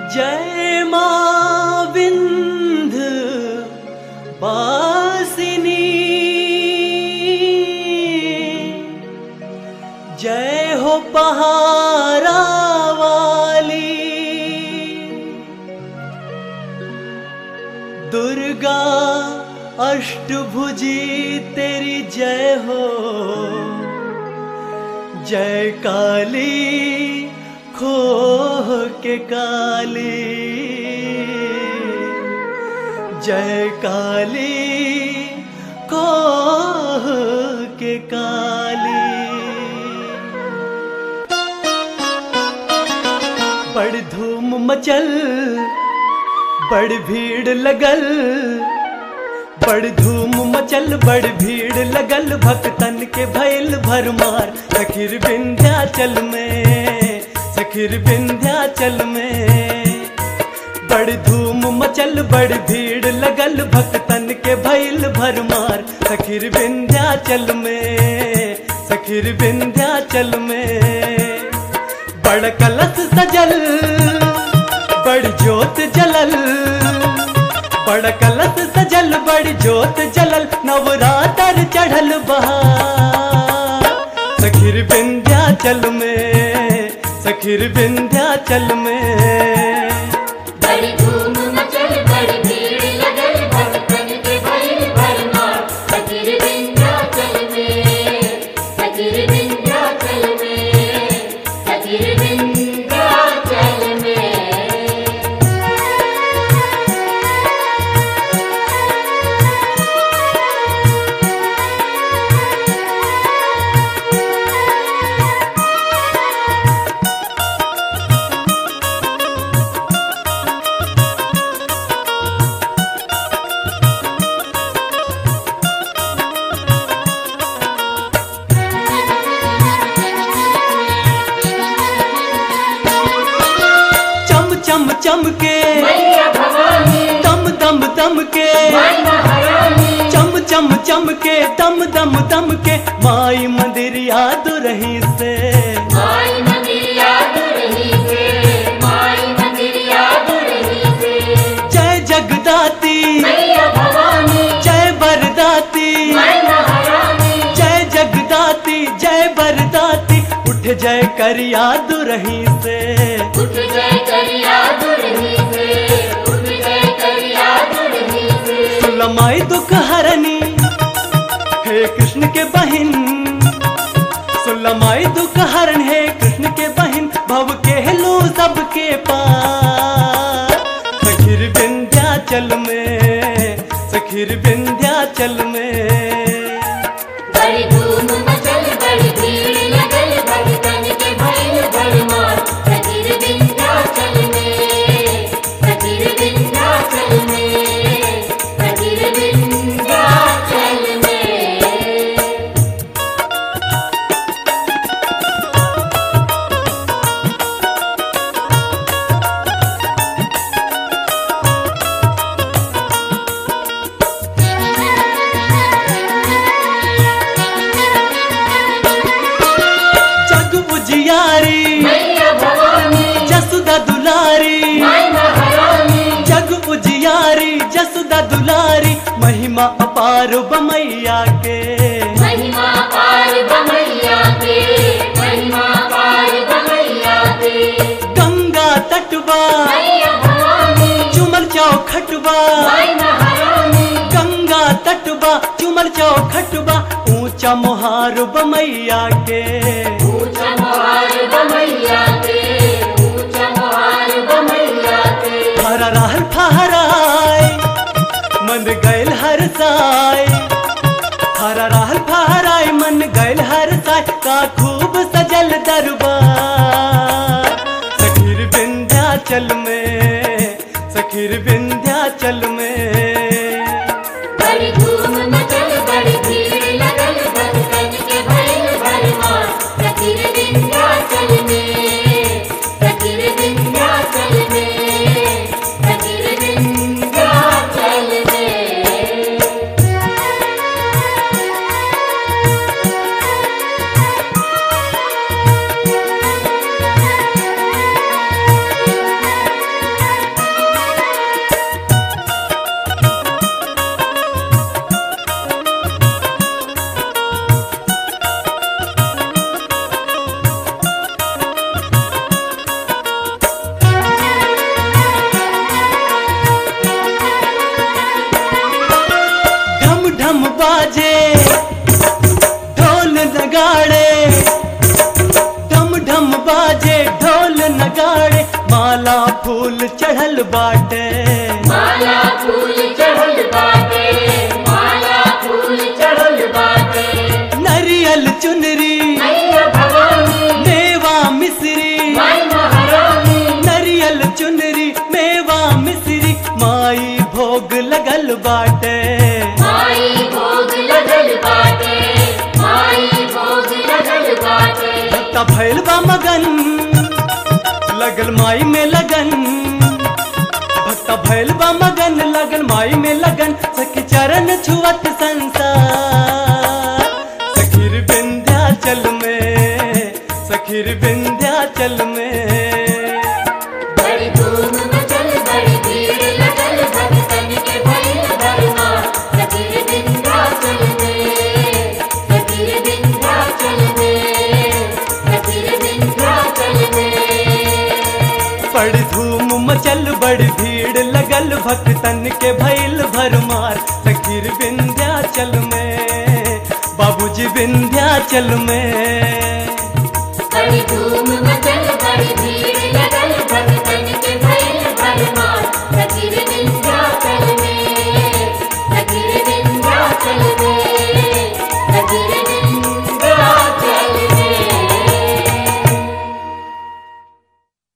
जय मां विंध बासिनी जय हो पहारा वाली दुर्गा अष्टभुजी तेरी जय हो जय काली खोह के काली जय काली खोह के काली बड़ धूम मचल बड़ भीड़ लगल बड़ धूम मचल बड़ भीड़ लगल भक्तन के भैल भरमार सखिर विंध्याचल में सखिर विंध्याचल में बड़ धूम मचल बड़ भीड़ लगल भक्तन के भैल भरमार सखिर विंध्याचल में सखिर विंध्याचल में बड़ कलश सजल बड़ जोत जलल बड़ कलश सजल बड़ जोत जलल नवरातर चढ़ल बहार सखिर विंध्याचल में सखिर विंध्याचल में बड़ी धूम मचल बड़ी भीड़ लगल भक्तन के भइल भरमार फकीर विंध्याचल में फकीर विंध्याचल में फकीर विंध्याचल में चम चम चम के मैया भवानी दम दम दम के माई महारानी चम चम चम के दम दम दम के माई मंदिर याद रही से माई मंदिर याद रही से माई मंदिर याद रही से जय जगदाती मैया भवानी जय बरदाती माई महारानी जय जगदाती जय बरदाती उठ जय कर याद रही से उठ जय कर याद रही से उठ जय कर याद रही से सुलमाई दुख हरनी हे कृष्ण के बहिन सुलमाई दुख हरण हे कृष्ण के बहिन भव के लो सबके पार सखिर विंध्याचल में सखिर विंध्याचल में बड़ी धूम मचल बड़ी भीड़ लगल भक्तन के भइल भरमार फकीर विंध्याचल में फकीर विंध्याचल में फकीर विंध्याचल में जग उजियारी मैया भवानी जसुदा दुलारी माई महारानी जग उजियारी जसुदा दुलारी महिमा अपार बमैया के महिमा पार बमैया के महिमा पार बमैया के गंगा तटवा मैया भवानी चुमल चौखटवा माई महारानी गंगा तटवा चुमल चौखटवा ऊंचा मोहार बमैया के ऊंचा मोहार बमैया के ऊंचा मोहार बमैया के हरा रहल फहराय मन गैल हर साय हरा रहल फहराय मन गैल हर साय का खूब सजल दरबार सखीर विंध्याचल में सखीर विंध्याचल में बड़ी धूम मचल बड़ी भीड़ लगल भक्तन के भइल भरमार फकीर विंध्याचल में फकीर विंध्याचल में फकीर विंध्याचल में बाजे ढोल नगाड़े ढम ढम बाजे ढोल नगाड़े माला फूल चढ़ल बाटे माला फूल चढ़ल बाटे माला फूल चढ़ल बाटे नरियल चुनरी मैया भवानी मेवा मिश्री माई महारानी नरियल चुनरी मेवा मिश्री माई भोग लगल बाटे माई भोग लगल बाटे माई भोग लगल बाटे भक्ता भैल बा मगन लगल माई में लगन भक्ता भैल बा मगन लगन माई में लगन सखी चरण छुअत संसार सखीर विंध्याचल में सखीर विंध्याचल में बड़ी धूम मचल बड़ी भीड़ लगल भक्तन के भइल भरमा सतीर विंध्याचल में सतीर विंध्याचल में सतीर विंध्याचल में बड़ी धूम मचल बड़ी भीड़ लगल भक्तन के भैल भरमार सखीर विंध्याचल में बाबूजी विंध्याचल में बड़ी धूम